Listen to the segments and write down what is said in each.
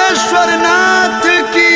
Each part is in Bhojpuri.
नागेश्वर नाथ की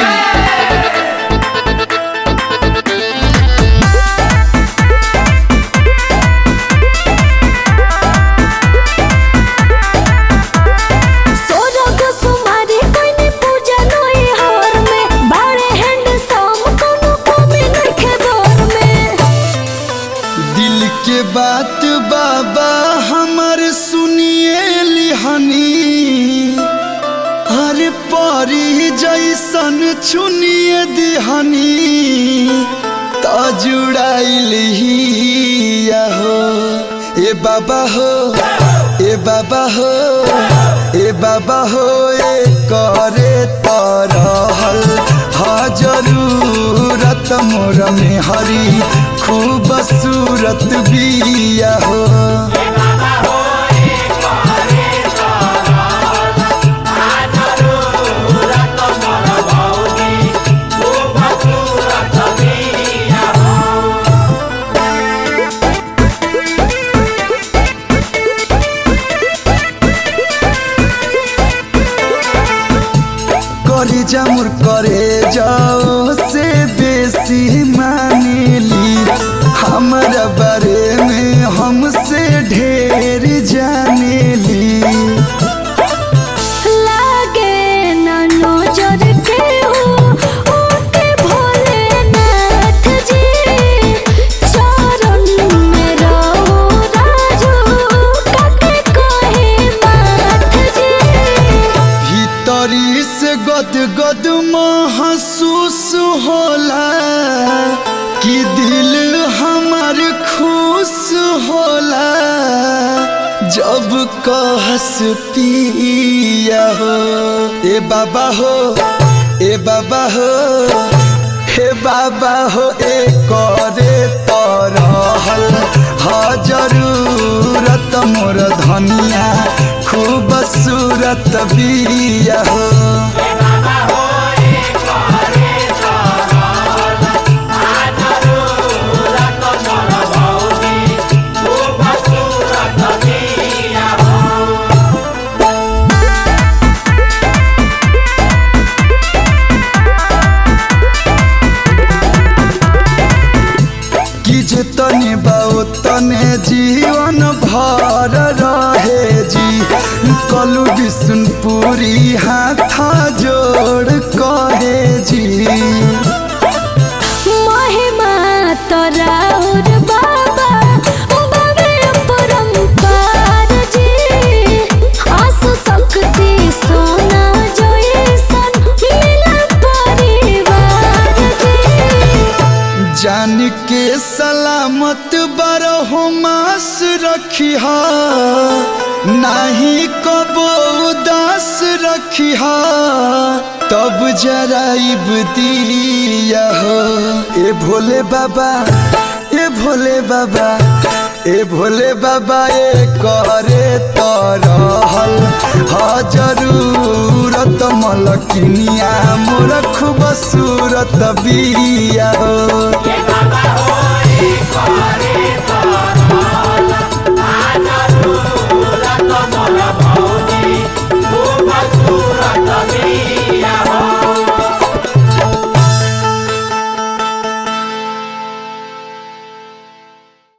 सोरग सुमारी कोइनी पूजा नोई हार में बाड़े हैंडसम कोनो कमी नइखे घर में दिल के बात बाबा हमर सुनिए लिहनी हर परी जैसन चुनिए दिहनी त जुड़ाइल हो ए बाबा हो ए बाबा हो ए बाबा हो ए करे तरहल हा जरूरत मोर में हरी खूब सूरत बिया हो करे जामुर करे जाओ से बेसी मानेली हमारा बारे में हमसे ढेर जानेली लागे ना नजर के हो ओके भोलेनाथ जी चरण में रहो राजू काके कहे माथ जी भीतरी से गद गद महसूस होला कि दिल हमार खुश होला जब कहस पिया हो ए बाबा हो ए बाबा हो हे बाबा हो ए करे तरहल हा जरूरत मोर धनिया खूब सूरत बिया हो कि जे तने बाओ तने जीवन भर रहे जी कलु विष्णुपुरी हाथ जोड़ कहे जी महिमा तराउर बाबा बाबे परम्पार जी आसु शक्ति सोना जैसन मिला परिवार जी जान के सलामत बरहो मास रखिहा नाही कबो उदास रखिहा तब जराइब दिया हो ए भोले बाबा ए भोले बाबा ए भोले बाबा ए करे तरहल हा जरूरत मलकिनिया मोर खूब सूरत बिया हो बाबा हो एक बारे